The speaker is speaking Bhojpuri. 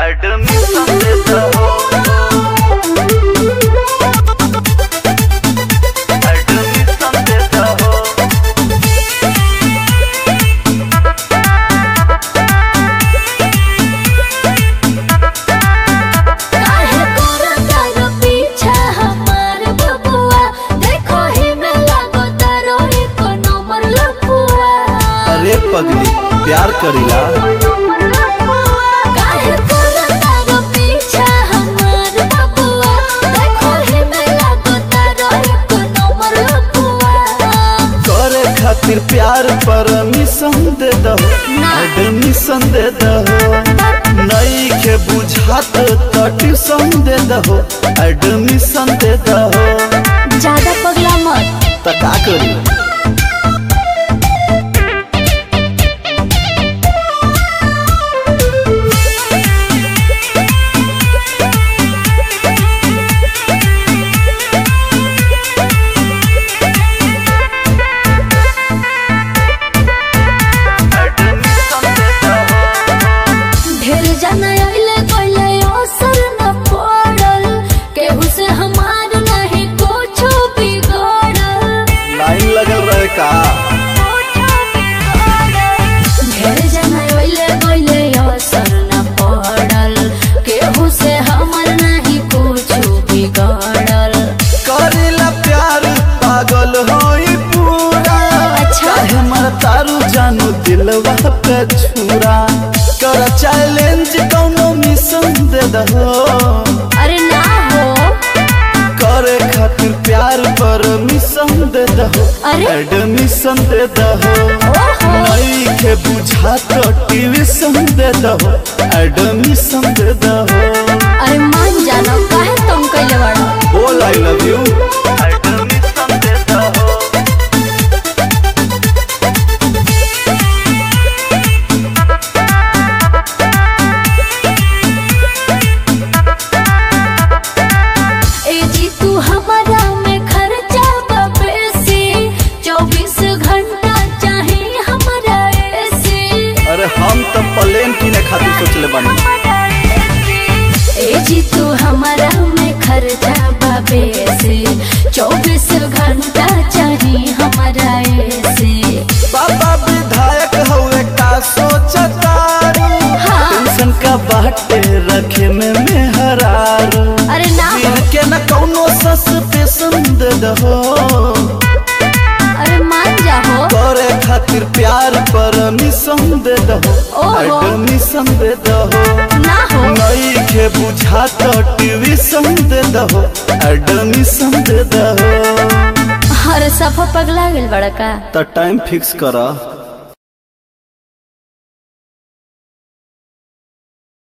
एडमिशन देता हो एडमिशन देता हो काहे करता रो पीछा हमार बबुआ देखो ही में लागो तारो एको नंबर लपुआ अरे पगली प्यार करीला काहे करता रो पीछा हमार बबुआ देखो ही में लागो तारो एको नंबर लपुआ करे खातिर प्यार परमिशन दे दहो एडमिशन दे दहो नई के बुझात त ट्यूशन दे दहो एडमिशन दे दहो ज्यादा पगला मत त का करी एडमिशन देता हो ढेर जाना आइले कोइले असर न पड़ल केहू से हमार नहीं कुछ बिगड़ल लाइन लगल रहे का ढेर जाना आइले कोइले असर न पड़ल केहू से हमार नहीं कुछ बिगड़ल करेला प्यार पागल होई पूरा अच्छा। काहे मर तारू जानू दिलवा पे छुरा कर चैलेंज कौनो मिशन दे दहो अरे ना हो करे खातिर प्यार परमिशन दे दहो अरे? एडमिशन दे दहो ओहो नई के बुझा तो ट्यूशन दे दहो एडमिशन दे दहो अरे मान जानो काहे तुम कइले बाड़ो बोल आई लव यू एडमिशन देता हो ए जी तू हमारा में खर्चा बेसी चौबीस घंटा चाहे हमारा एसी अरे हम तो प्लेन किने खातिर सोचले बानी ए जी तू हमारा में खर्चा बेसी चौबीस घंटा चाहे हमारा एसी बाबा विधायक हुए का सोचतारू हाँ। टेंशन का बाटे रखे में मेहरारू अरे ना हो फिर के न कौनो सस्पेंशन दे दहो अरे मान जाओ करे खातिर प्यार परमिशन दे दहो ओहो। एडमिशन दे दहो ना हो नई के बुझा तो ट्यूशन दे दहो एडमिशन दे दहो हर सफा पगला गेल बड़ा का त टाइम फिक्स करा